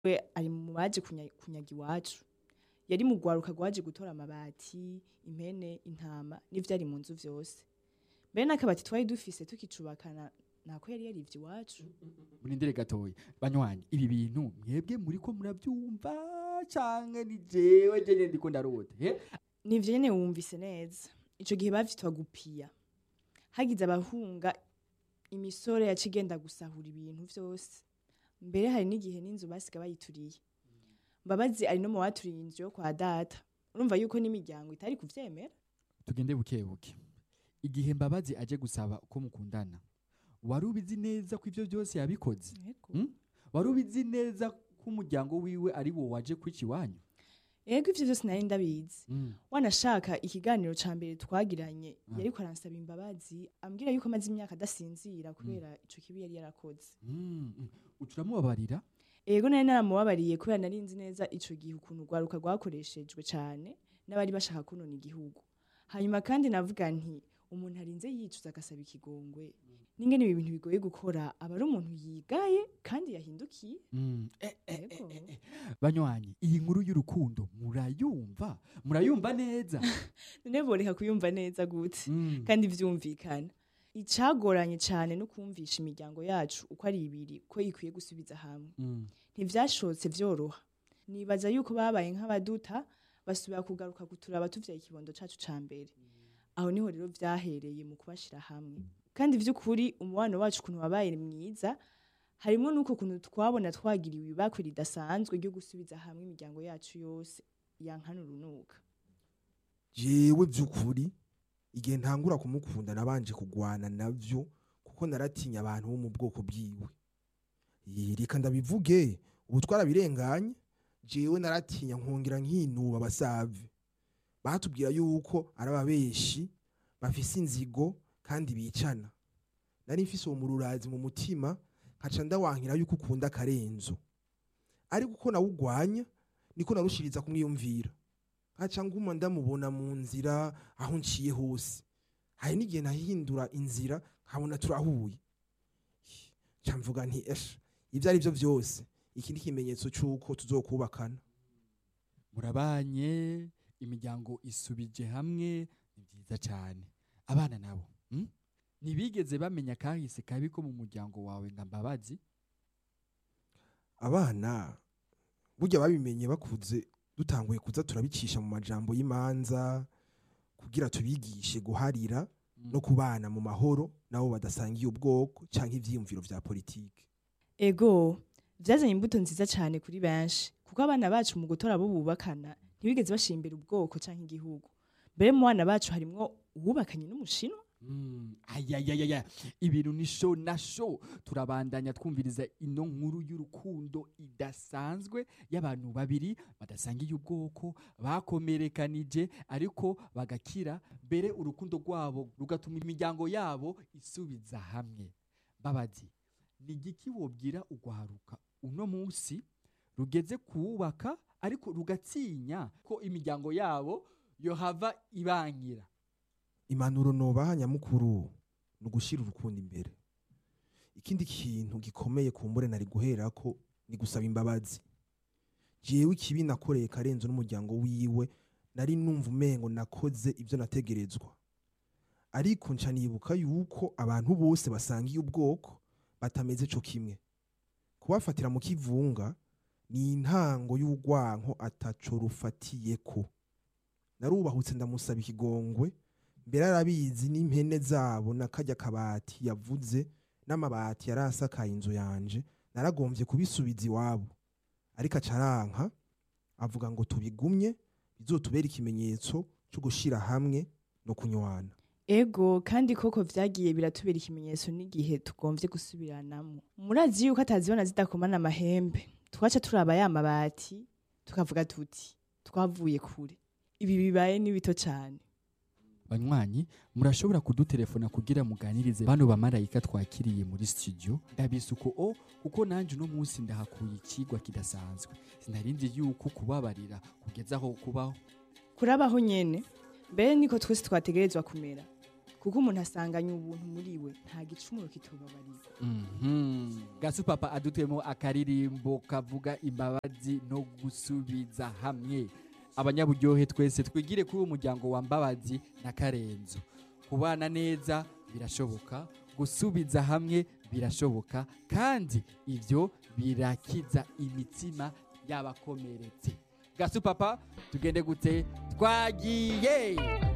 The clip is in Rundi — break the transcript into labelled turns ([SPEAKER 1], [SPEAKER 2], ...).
[SPEAKER 1] we ari mu baje kunya- kunyaga iwacu yari mu rwaruka rwaje gutora amabati impene intama n'ivyari mu nzu vyose mbere n'akabati twari dufise tukicubakana nako yari yarivye iwacu
[SPEAKER 2] murindire gatoya banywanyi ibi bintu mwebwe muriko murabyumva canke ni jewe jewe ndiko ndarota he
[SPEAKER 1] nivyo nyene wumvise neza ico gihe bavyitwa gupiya hagize abahunga imisore yaca igenda gusahura ibintu vyose mbere hari n'igihe n'inzu basiga bayituriye mbabazi ari no mu baturiye inzu yo kwa data urumva yuko n'imiryango itari kuvyemera
[SPEAKER 2] tugende buke buke igihe mbabazi aje gusaba ko mukundana wari ubizi neza ko ivyo byose yabikoze Mm? wari ubizi neza ko umuryango wiwe ari wo waje kwica iwanyu
[SPEAKER 1] ego ivyo vyose nari ndabizi
[SPEAKER 2] Mm.
[SPEAKER 1] wanashaka ikiganiro ca mbere twagiranye
[SPEAKER 2] Ah.
[SPEAKER 1] yariko aransaba imbabazi ambwira yuko amaze imyaka adasinzira kubera ico kibi yari yarakoze
[SPEAKER 2] Mm, mm. uca uramubabarira
[SPEAKER 1] ego nari naramubabariye kubera nari nzi neza ico gihe ukuntu urwaruka rwakoreshejwe cane n'abari bashaka kunona igihugu hanyuma kandi navuga nti umuntu arinze yicuza agasaba ikigongwe n'ingene ibi bintu bigoye gukora aba ari umuntu yigaye kandi yahindukiye
[SPEAKER 2] Mm. Eh, eh, eh,
[SPEAKER 1] Ego.
[SPEAKER 2] eh, eh. banywanyi iyi nkuru y'urukundo murayumva murayumva neza
[SPEAKER 1] none boreka kuyumva neza gute
[SPEAKER 2] Mm.
[SPEAKER 1] kandi vyumvikana icagoranye cane no kumvisha imiryango yacu uko ari ibiri ko ikwiye gusubiza hamwe
[SPEAKER 2] Mm.
[SPEAKER 1] ntivyashotse vyoroha nibaza yuko babaye nk'abaduta basubira kugaruka kuturaba tuvyaye ikibondo cacu ca mbere aho niho rero vyahereye mu kubashira hamwe kandi vy'ukuri umubano wacu ukuntu wabaye mwiza harimwo n'uko kuntu twabona twagiriwe ibakwe ridasanzwe ryo gusubiza hamwe imiryango yacu yose yankana urunuka
[SPEAKER 3] jewe by'ukuri igihe ntangura kumukunda nabanje kugwana navyo kuko naratinya abantu bo mu bwoko bwiwe Ye, reka ndabivuge ubu twarabirenganye jewe naratinya nkongera nkinuba abasave batubwira yuko ari ababeshi bafise inzigo kandi bicana nari mfise uwo mururazi mu mutima nkaca ndawankira yuko ukunda akarenzo ariko uko nawugwanya niko narushiriza kumwiyumvira nkaca nguma ndamubona mu nzira aho nciye hose hari n'igihe nahindura inzira nkabona turahuye nca mvuga nti esha ibyo ari byo byose iki ni ikimenyetso cy'uko tuzokubakana
[SPEAKER 2] murabanye imiryango isubije hamwe ni byiza cyane abana nabo mm? ntibigeze bamenya kahise kabi ko mu muryango wawe nga mbabazi
[SPEAKER 3] abana burya babimenye bakuze dutanguye kuza turabicisha mu majambo y'imanza kugira tubigishe guharira
[SPEAKER 2] Mm.
[SPEAKER 3] no kubana mu mahoro nabo badasangiye ubwoko cyangwa ivyiyumviro vya politike
[SPEAKER 1] ego vyazanye imbuto nziza cane kuri benshi kuko abana bacu mu gutora abo bubakana ntibigeze bashira imbere ubwoko canke igihugu mbere mu bana bacu harimwo uwubakanye n'umushinwa
[SPEAKER 2] Mm, ayayayaya ibintu ni sho na sho turabandanya twumviriza ino nkuru y'urukundo idasanzwe y'abantu babiri badasangiye ubwoko bakomerekanije ariko bagakira mbere urukundo rwabo rugatuma imiryango yabo isubiza hamwe babazi ni igiki wobwira ugwaruka uno munsi rugeze kuwubaka ariko rugatinya ko imiryango yabo yohava ibankira
[SPEAKER 3] impanuro nobaha nyamukuru ni ugushyira urukundo imbere ikindi kintu gikomeye kumbure nari guherako ni gusaba imbabazi jewe ikibi nakoreye karenzo n'umuryango wiwe nari numva umengo nakoze ibyo nategerezwa ariko nca nibuka yuko abantu bose basangiye ubwoko batameze co kimwe kubafatira mu kivunga ni intango y'urwanko ataco rufatiyeko narubahutse ndamusaba ikigongwe mbere arabizi n'impene zabo na kajya kabati yavuze n'amabati yari asakaye inzu yanje naragombye kubisubiza iwabo ariko acaranka avuga ngo tubigumye bizotubera ikimenyetso cyo gushyira hamwe no kunywana
[SPEAKER 1] ego kandi koko vyagiye biratubera ikimenyetso n'igihe tugomvye gusubiranamo murazi yuko atazibona zidakomana amahembe twaca turaba ya mabati tukavuga tuti twavuye kure ibi bibaye ni bito cane
[SPEAKER 2] banywanyi murashobora kudutelefona kugira muganirize bano bamarayika twakiriye muri studio ndabise uko o kuko nanjye uno munsi ndahakuye ikigwa kidasanzwe sinarinzi yuko kubabarira kugeza aho kubaho
[SPEAKER 1] kurabaho nyene mbere niko twese twategerezwa kumera kuko umuntu asanganye ubuntu muri we nta gicumuro kitubabarira
[SPEAKER 2] Mhm. gasu papa adutuyemo akaririmbo kavuga imbabazi no gusubiza hamwe abanyaburyohe twese twigire kuri uwo muryango wa mbabazi na karenzo kubana neza birashoboka gusubiza hamwe birashoboka kandi ibyo birakiza imitima y'abakomeretse gasu papa tugende gute twagiye